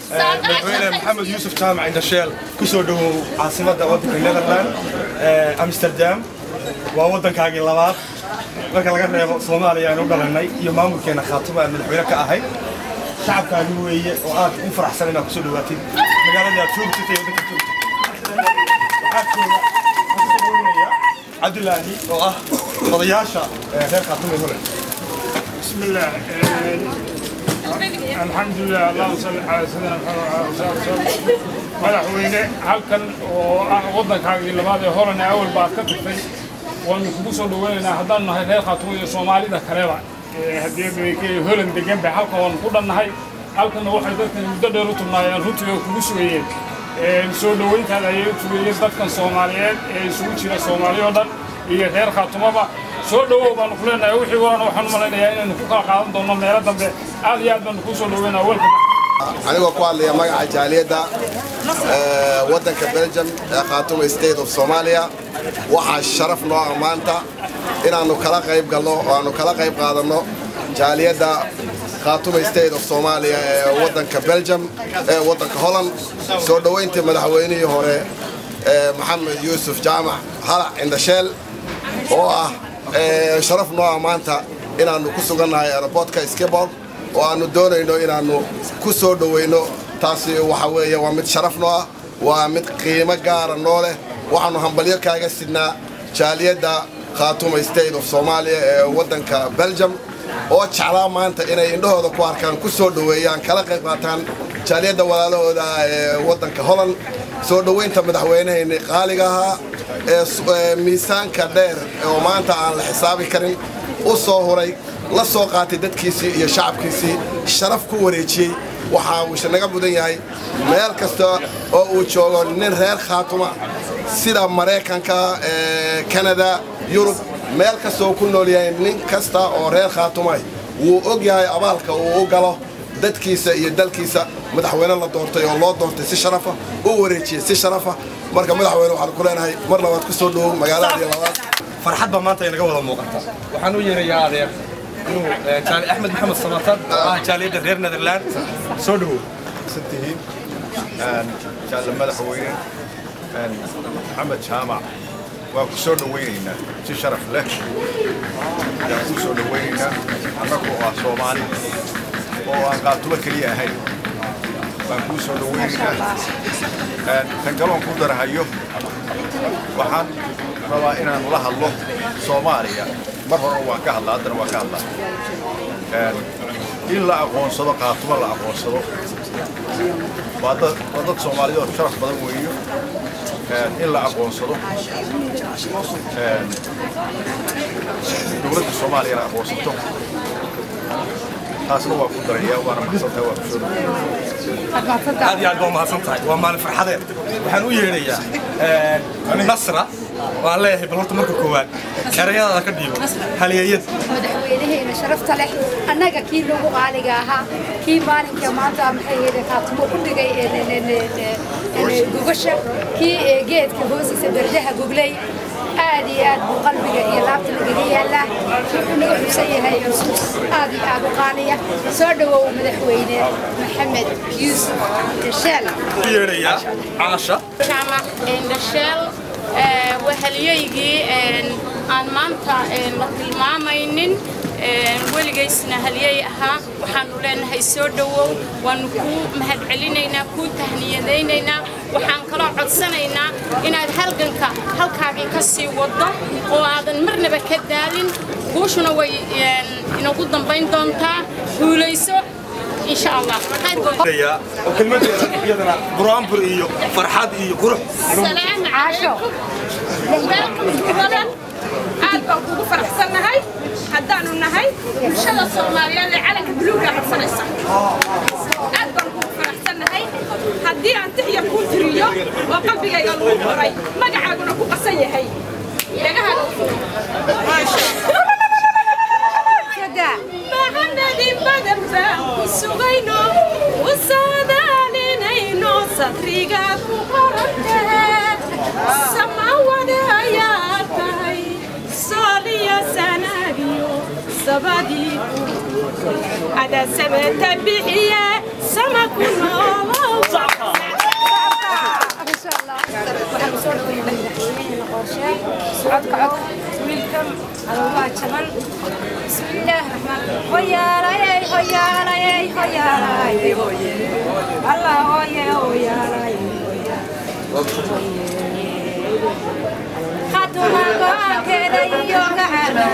madaxweyne maxamed yuusuf jaamac indhasheel ku soo dhowow caasimadda waddanka netherland amsterdam waa waddankaagii labaad marka laga reebo soomaaliya aynu u dhalanay iyo maamulkeena khaatuma aan madaxweyne ka ahay shacabkaagi weeye oo aad u faraxsan inaad kusoo dhawaatid magaaladii aad joogtid ee waddanka joogtid waxaa jooga madaxweyneya cabdulaahi oo ah odayaasha reer khaatuma ee holland بسم الله الحمد لله اللهم صل على سيدنا محمد وعلى اله وصحبه madaxweyne halkan oo ah waddankaagii labaad ee horena awal baad ka tagtay waanu kugu soo dhaweynaynaa haddaan nahay reer khaatumo iyo soomaalida kaleba haddii holand degan bay halkan waanu ku dhannahay halkanna waxay dadkan muddo dheer u tugnaayeen runtii oo kugu sugayeen soo dhaweyntaada ayay u tugayeen dadkan soomaaliyeed ee isugu jira soomaali oo dhan iyo reer khaatumaba soo dhawow baanu ku leenahay wixii warana waxaan u malaynayaa inaynu ku kala qaadan doonno meelo dambe aad iyo aad baanu kuu soo dhaweynaa welka anigoo ku hadlaya magaca jaaliyadda waddanka belgium ee khaatuma state of soomaaliya waxaa sharaf noo ah maanta inaannu kala qayb galno oo aannu kala qayb qaadanno jaaliyadda khaatuma state of soomaaliya ee waddanka belgium ee waddanka holland soo dhoweyntii madaxweynihii hore maxamed yuusuf jaamac halac indhasheel oo ah sharaf noo ah maanta inaannu ku sugannahay aerobortka skibor oo aannu doonayno inaannu ku soo dhoweyno taasi waxa weeye waa mid sharaf noo ah waa mid qiimo gaara noo leh waxaannu hambalyo kaaga sidnaa jaaliyadda khaatuma state of soomaaliya ee waddanka belgium oo jeclaa maanta inay indhahooda ku arkaan ku soo dhoweeyaan kala qayb qaataan jaaliyadda walaalahooda ee waddanka holland soo dhoweynta madaxweynahayni qaaliga ahaa ee miisaanka dheer oo maanta aan la xisaabi karin u soo huray la soo qaatay dadkiisii iyo shacabkiisii sharaf ku wareejiyey waxaa uuse naga mudan yahay meel kasta oo uu joogo nin reer khaatuma sida maraykanka kanada yurub meel kasta oo ku nool yahay nin kasta oo reer khaatumah wuu og yahay abaalka uu u galo dadkiisa iyo dalkiisa madaxweyne la doortay oo loo doortay si sharafa u wareejiyey si sharafa marka madaxweyne waxaan ku leenahay mar labaad ku soo dhowow magaaladii labaad farxad baa maanta inaga wada muuqata waxaan u yeerayaa adeer inuu jaali axmed maxamed samatan oo ah jaaliyadda reer netherland soo dhowow santihiin jaalle madaxweyne maxamed jaamac waa ku soo dhowaynaynaa si sharaf leh ayaan ku soo dhowaynaynaa annagoo ah soomaali oo aan qaatumo keliya ahayn baan kuu soo dhowaynaynaa kan galoon ku darahayo waxaan rabaa inaan la hadlo soomaaliya mar hore waan ka hadlaa haddana waan ka hadlaa in la aqoonsado qaatumo la aqoonsado waa dad waa dad soomaaliyeed oo sharaf badan weeyo in la aqoonsado dowladda soomaaliya la aqoonsato taasna waa ku daraya waana mahadsantahay waa kusoo aad iyo aad baa umahadsan tahay waa maalin farxadeed waxaan u yeedhayaa nasra waan leeyahay bal horta marka koowaad erayadaada ka dhiibo halyeeyad madaxweynaheena sharafta leh annaga kii nagu qaaliga ahaa kii maalinka maanta maxay ahayd kaatumo u dhigay gogasha kii geedka hoostiisa berdaha goglay aad iyo aad buu qalbiga iyo laabta nagaga yaallaa wuxuu naga xusan yahay xusuus aad iyo aad u qaaliya soo dhowow madaxweyne maxamed yuusuf dasheel u yeedhayaa caasha jaamac indhasheel wahalyaygii aan maanta la tilmaamaynin weligaysna halyay ahaa waxaanu leenahay soo dhowow waanu kuu mahadcelinaynaa kuu tahniyadaynaynaa waxaan kaloo codsanaynaa inaad halganka halkaagii ka sii waddo oo aadan marnaba ka daalin guushuna way inagu dambayn doontaa guulayso إن شاء الله وكلمتي iyadana buraanbur iyo farxad iyo qurux السلام عليكم welcome aad baan kugu faraxsannahay haddaanu nahay bulshada soomaaliyeed ee calanka buluuga codsanaysa aad baan kugu faraxsannahay haddii aan tixya kuu tiriyo oo qalbigayga lagu qoray magacaaguna ku qasan yahay dhagahaada maxamedin badan baan ku sugayno u saadaalinayno sadriga ku qorantahe samawada ayaa tahay sooliya sanaagiyo sabadii ada sameta bixiye sama ku noolo waxaan soo dhaweynay madaxweynaheena qorshe socodka codka wiilkan alowaa jaban bismillaah raxmaan hoyaalayey hoyaalayey hoyaalayey hoye allah hoye hoyaalayey khatuma go-aankeeda iyo gacaarwa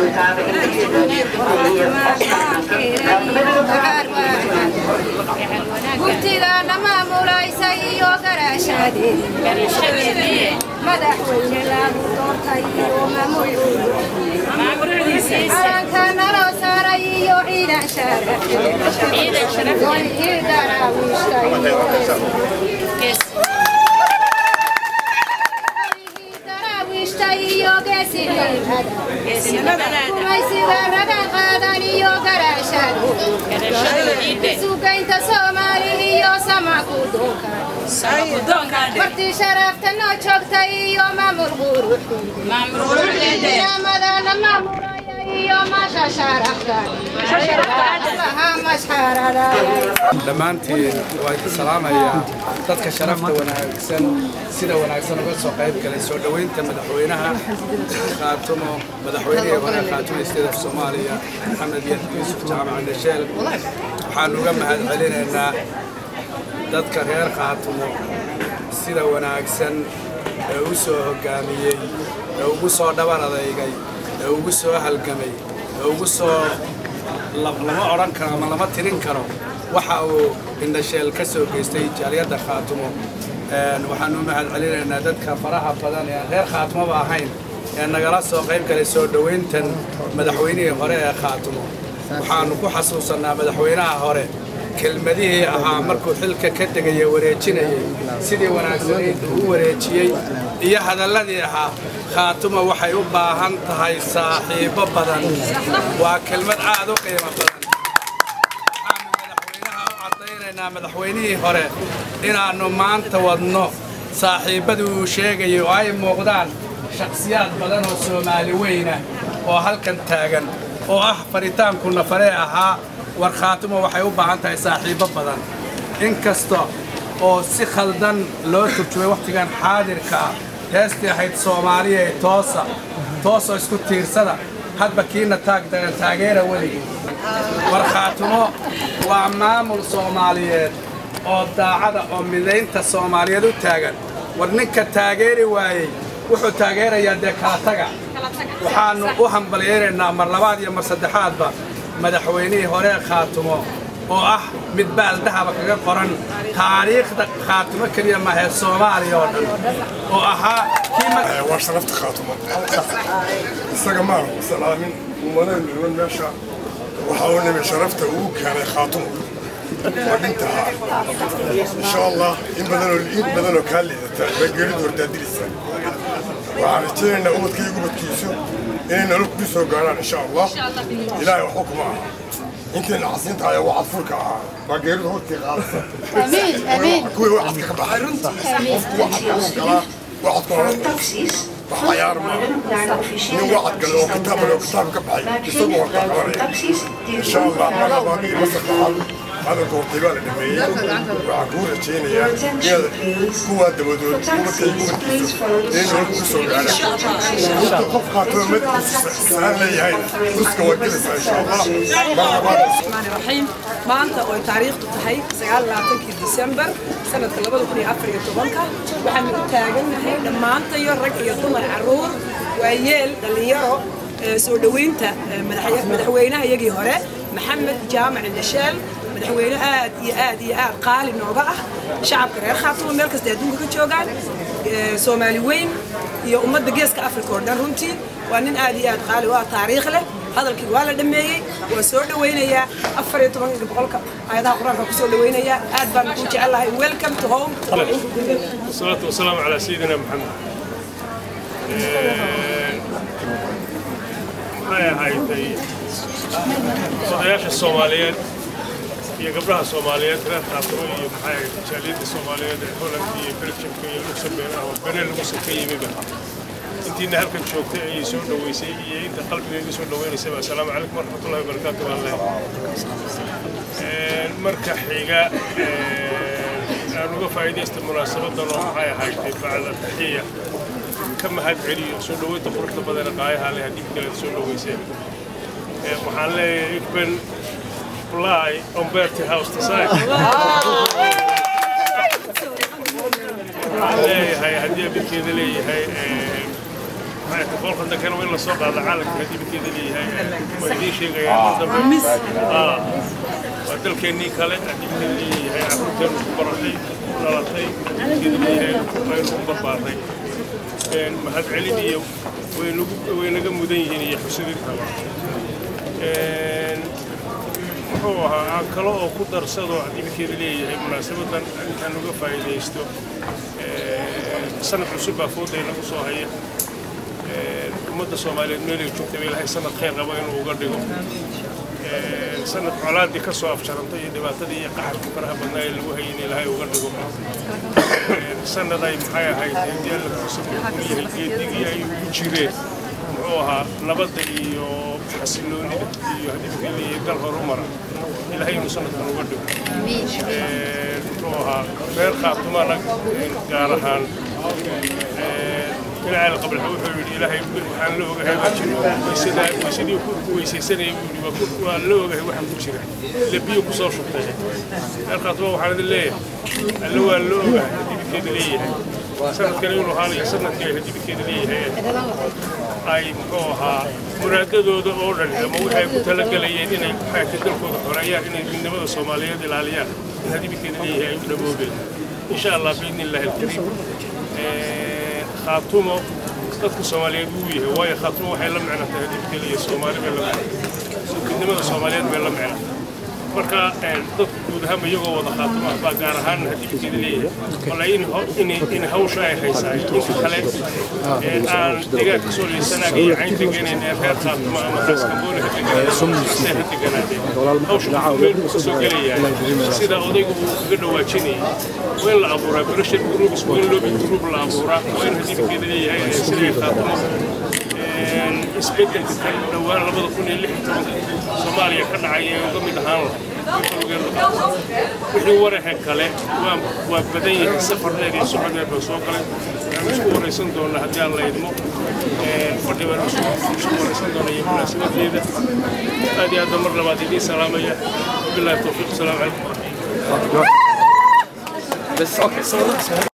gurtigaana maamulaysa iyo garaashaadeed madaxweyne lagu doortay iyo maamulcalanka naloo saaray iyo ciidan sharafkii daraawiishta iyo daraawiishta iyo geesinimada gumaysiga raga qaadan iyo garaashadu sugaynta soomaali iyo samaku doonka martii sharafta noo joogtay iyo maamul quruxdiidamadana maamulaya iyo maasha sharafta laha mashxaradaya dhammaantiin waa idin salaamayaa dadka sharafta wanaagsan sida wanaagsan uga soo qayb galay soo dhoweynta madaxweynaha khaatumo madaxweynihii hore khaatumo state of soomaaliya maxamed yuusuf jaamac dhasheel waxaan uga mahad celinaynaa dadka reer khaatumo sida wanaagsan ee u soo hoggaamiyey ee ugu soo dhabar adeygay ee ugu soo halgamay ee ugu soo lama odhan karo ama lama tirin karo waxa uu indhasheel ka soo geystay jaaliyadda khaatumo waxaan u mahad celinaynaa dadka faraha badan ee aan reer khaatumoba ahayn ee nagala soo qayb galay soo dhoweyntan madaxweynihii hore ee khaatumo waxaannu ku xasuusannaa madaxweynaha hore kelmadihii ahaa markuu xilka ka tegaya wareejinayay sidii wanaagsanayd uu u wareejiyey iyo hadalladii ahaa khaatuma waxay u baahan tahay saaxiibbo badan waa kelmad aad u qiimo badan waxaanu madaxweynaha u caddaynaynaa madaxweynihii hore inaannu maanta wadno saaxiibbadii uu sheegayay oo ay muuqdaan shakhsiyaad badan oo soomaali weyna oo halkan taagan oo ah faritaanku nafaree ahaa war khaatumo waxay u baahan tahay saaxiibbo badan inkasta oo si khaldan loo turjumay wakhtigan xaadirka ah heestii ahayd soomaaliya ee toosa toosoo isku tiirsada hadba kiina taagdagan taageera weligii war khaatumo waa maamul soomaaliyeed oo daacada oo midaynta soomaaliyeed u taagan war ninka taageeri waayey wuxuu taageerayaa dee kala taga waxaannu u hambalyaynaynaa mar labaad iyo mar saddexaadba madaxweynihii hore khaatumo oo ah mid baaldahaba kaga qoran taariikhda khaatumo keliya mahee soomaaliya oo dhan oo ahaa kii waa sharafta khaatumo isaga maanu salaamin ummadaynu niman meesha waxa uu nimi sharafta uu keenay khaatumo waa dhintahaa insha allah in badanoo in badanoo kaa liidata baa geeridu hordaadilisa waxaan rajaynaynaa ubadka iyo ubadkiisu inay nolol kugu soo gaarhaan insha allah ilaahay waxba kuma aha intayna casinta ayaa wacad furka ahaa baa geeridu hortii qaadaysa amiin amiin kuwii wacadka ka baxay qofku wacadka uu galaa wacadku hore wax cayaar maaha nin wacad gale oo kitaab gale oo kitaab ka baxay isagu wartaa qabanaya insha allah mar labaad iyo mar saddexaad hadalka hortay baa la dhameeyey waxaan kuu rajaynayaa inaad kuwaa dabadood ubadkay ubadkiisu inay nolol kugu soo gaarhaan inta qof qaatoo madkiisu saan leeyahayna ruska waa gelaysaa insha allah mar labaad الرحيم maanta oo taariikhdu tahay 29 December sanadka 2014 waxaan u taaganahay dhammaantayo rag iyo dumar caruur waayeel dhalinyaro soo dhaweynta madaxweynaha iyagii hore maxamed jaamac indhasheel madaxweyne aad iyo aad iyo aad qaali nooga ah shacabka reer khaatumo meel kasta adduunka ka joogaan soomaali weyn iyo ummadda geeska afrika oo dhan runtii waa nin aad iyo aad qaali u ah taariikh leh hadalkii waa la dhameeyey waa soo dhawaynayaa afar iyo toban boqolka aayadaha qur-aanka ku soo dhawaynayaa aad baan ku jecelahay welcome to home والصلاة والسلام على سيدنا محمد maxay ahaydtay odayaasha soomaaliyeed iyo gabdhaha soomaaliyeed reer khaatumo iyo maxay ahayd jaaliyadda soomaaliyeed ee holland iyo belgiumka iyo luxembourg ama benel muuse ka yimiba intiina halkan joogtay ayay soo dhaweysay iyo inta qalbigayga soo dhaweynaysaba assalaamu calaykum waraxmatullahi wabarakaatu baan leeyahay marka xiga aan uga faa'iidaysta munaasabadan oo maxay ahayd bacda taxiya ka mahad celiyo soo dhoweynta quruxda badan ee qaayaha leh haddii kale soo dhoweyseen waxaan leeyahay ik ben fly on Bertie House Society waxaan leeyahay haddii abidkeeda leeyahay boqolka dankana waa in lasoo qaada caalamka haddii abidkeeda leeyahay waa idiin sheegayaan mar dambe waa dalkeennii kale haddii abidkeeda leeyahay carruurteenu ku baratay ku dhalatay abidkeeda leeyahay waynu ku barbaaray mahad celin iyo way naga mudan yihiin iyo xusidintaba muxuu ahaa aan kale oo ku darsado adibikeeda leeyahay munaasabadan intaan uga faa'iidaysto sanad cusub baa foodayna ku soo haya ummadda soomaaliyeed meelay joogtaba ilaahay sanad khayr qaba inuu uga dhigo sanad colaaddii ka soo afjarantay iyo dhibaatadii iyo qaxarkii faraha badnaa ee lagu hayay in ilaahay uga dhigo sanad ay maxay ahayd haddii alla kuusan ku yahay geedigii ay ugu jireen muxuu ahaa nabadda iyo xasiloonida iyo hadibkeeda iyo dal horumara ilaahay inuu sanadkan uga dhigo muxuu ahaa reer khaatumana gaar ahaan ilaahay qabalxa wuxuu yidhi ilaahay waxaan la ogahay baa jiro waysadaa waysadii ku weysaysanaya buu yidhi waa la ogahay waxa ku jira ile biyo ku soo shubtay reer khaatuma waxaan idin leeyahay alle waa la ogahay hadibkeeda leeyahay sanadkan inuu ahaanayo sanadkii ay hadibkeeda leeyahay ay muxuu ahaa muraadadooda oo dhan ama wixii ay ku talagalayeen inay maxaaka dalkooda xoreeyaan inay midnimada soomaaliyeed ilaaliyaan in hadibkeeda leeyahay ay u dhaboobeen insha allah biidni illaahi alkariim khaatumo dadka soomaaliyeed wuu yahay waayo khaatumo waxay la micno tahay hadibkeeda iyo soomaali bay la micno midnimada soomaaliyeed bay la micno marka dadku guud ahaanba iyagoo wada khaatuma baa gaar ahaan hadibkeeda leeyahay wala in hawsha ay haysaa inka kale aan deegaanka soo liisanaag iyo caynta geenayn ee reer khaatuma ama raaskamboole ha deganaadeen ha deganaadeen hawsha meel buu kasoo gelayaa sida odaygu uu kaga dhawaajinayay waa in la abuuraa pressure groups waa in lobby group la abuuraa waa in hadibkeeda leeyahay siday khaatuma isbedelka kan dhowaan labada kun iyo lix tobanka soomaaliya ka dhacay ee uga mid ahaan lahay wixii waraha kale waa badan yahay safar dheer iyo socod dheer baa soo galay waxaan isku waraysan doonaa haddii aan la idmo fadhi baan isku waraysan doonaa iyo munaasabadeeda aad iyo aad mar labaad idiin salaamaya bilahi towfiiq asalaamu calaykum